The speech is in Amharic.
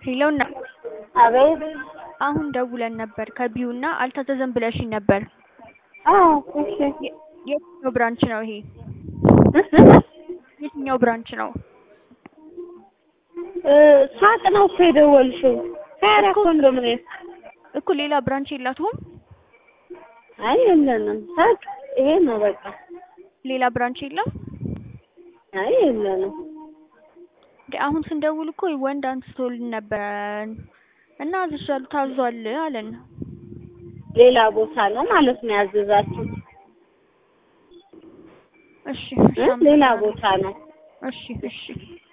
ሄሎና አቤት። አሁን ደውለን ነበር ከቢዩ እና አልታዘዘም ብለሽኝ ነበር። አዎ እሺ። የ- የትኛው ብራንች ነው ይሄ? የትኛው ብራንች ነው? እ ሳቅ ነው እኮ የደወልሽው። ሀያራ ኮንዶሚኒየም። እኮ ሌላ ብራንች የላትሁም? አይ የለንም። ሳቅ ይሄ ነው በቃ። ሌላ ብራንች የለም? አይ የለንም። እንደ አሁን ስንደውል እኮ ወንድ አንስቶልን ነበረ እና አዝሻለሁ ታዟል አለን። ሌላ ቦታ ነው ማለት ነው ያዘዛችሁት? እሺ እ ሌላ ቦታ ነው። እሺ እሺ